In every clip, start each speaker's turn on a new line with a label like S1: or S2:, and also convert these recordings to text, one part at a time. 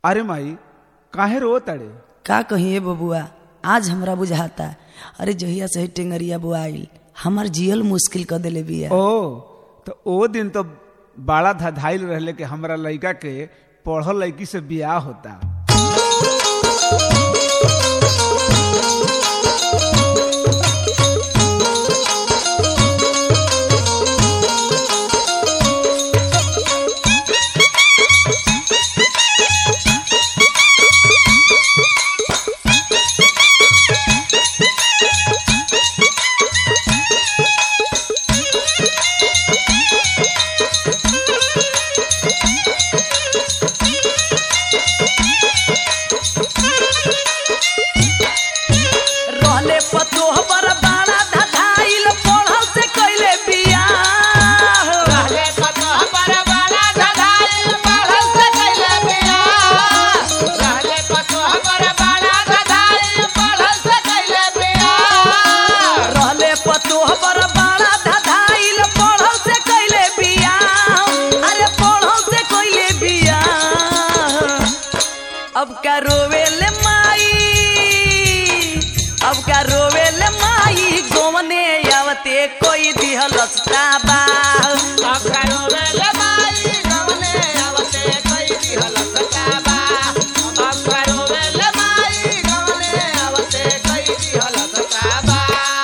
S1: अरे माई काहे रो तड़े
S2: का कहिए बबुआ आज हमरा बुझाता अरे जहिया से ही टेंगरिया बुआइल हमार जियल मुश्किल कर देले बिया
S1: ओ तो ओ दिन तो बड़ा धधाइल रहले कि हमरा लड़का के पढ़ल लड़की से बियाह होता
S2: रहले पतोह पर बाड़ा धधाइल पढ़ल से कैले बिया
S3: रहले पतोह पर बाड़ा धधाइल, पढ़ल से कैले बियाह। रहले पतोह पर बाड़ा धधाइल, पढ़ल से कैले बियाह।
S2: रहले पतोह पर बाड़ा धधाइल पढ़ल से कैले बिया अरे पढ़ल से कैले बिया अब का रोवेले माई अब का रोवेले माई गोवने आवते कोई दिहल बा
S3: अब करोवेले माई गवने आवते कई दिहल सताबा। अब करोवेले माई गवने आवते कई दिहल सताबा।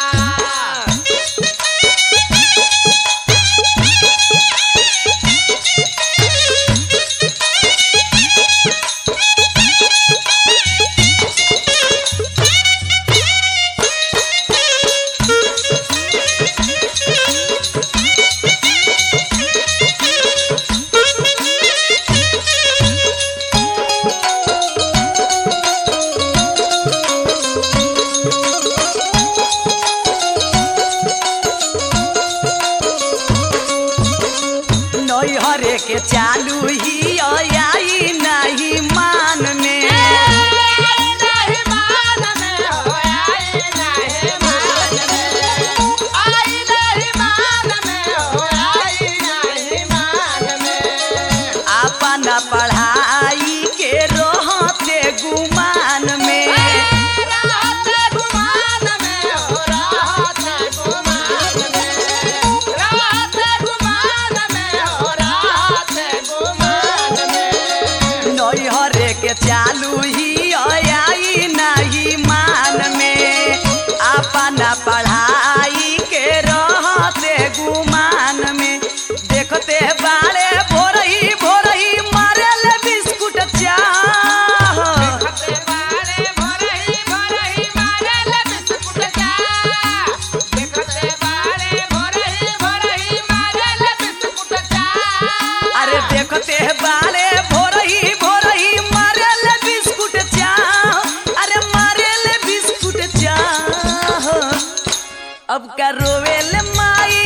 S2: नैहरे के चालू ही आई नहीं मान में
S3: नहीं मान में हो, आई नहीं मान में। आई नहीं मान में हो, आई नहीं मान में।
S2: अपन पढ़ाई के रहते गुमान में
S3: रहते गुमान में हो, रहते गुमान में। रहते गुमान में हो, रहते गुमान में।
S2: नैहरे के चालू ही आई नहीं मान में अपन पढ़ाई के रहते गुमान में देखते बाड़े भोरही भोरही मारल बिस्कुट चाह
S3: देखते बारे भोरही भोरही मारेल बिस्कुट चाह। देखते बारे भोरही भोरही मारेल बिस्कुट चाह।
S2: अरे देखते बाले भोरही भोरही मारेल बिस्कुट चाह अरे मारेल बिस्कुट चाह अब का रोवेल माई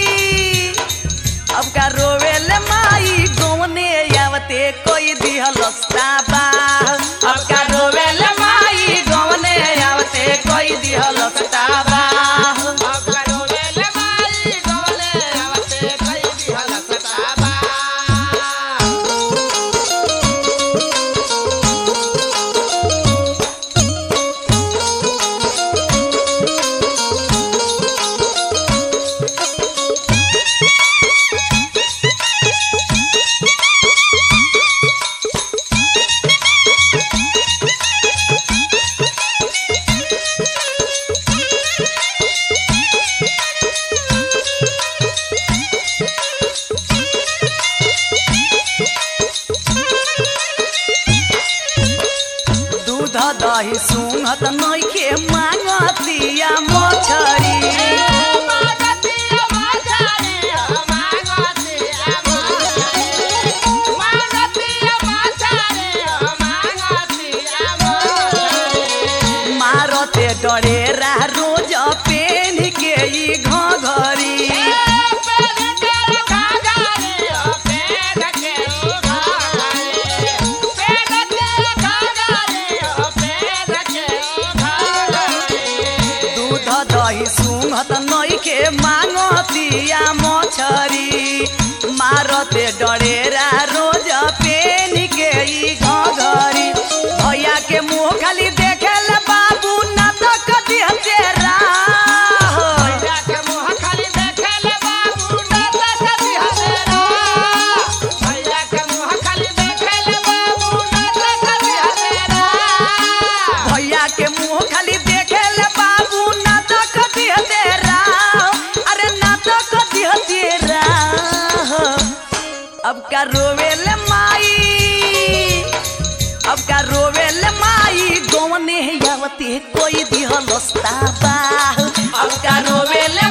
S2: अब का रोवेल माई गौने आवते कोई दिहल बा अब का रोवेल माई गौने आवते कोई दिहल बा
S3: अब करोवेल माई गवले आवते कई दिहल सताबा।
S2: दूध दही सुंघत नइखे मांगतिया मछरी
S3: मागतिया माझारी, मागतिया माझारी। मागतिया माझारी, मागतिया माझारी।
S2: मारते डरेरा रोज पेन के ई घघरी दूध दही सुंघत नइखे मांगतिया मछरी मारते डरेरा रोज पेन के ई घघरी का रोवेल माई अब का रोवेल माई गौने आवते कोई दिहलस्ता बा अब का रोवेल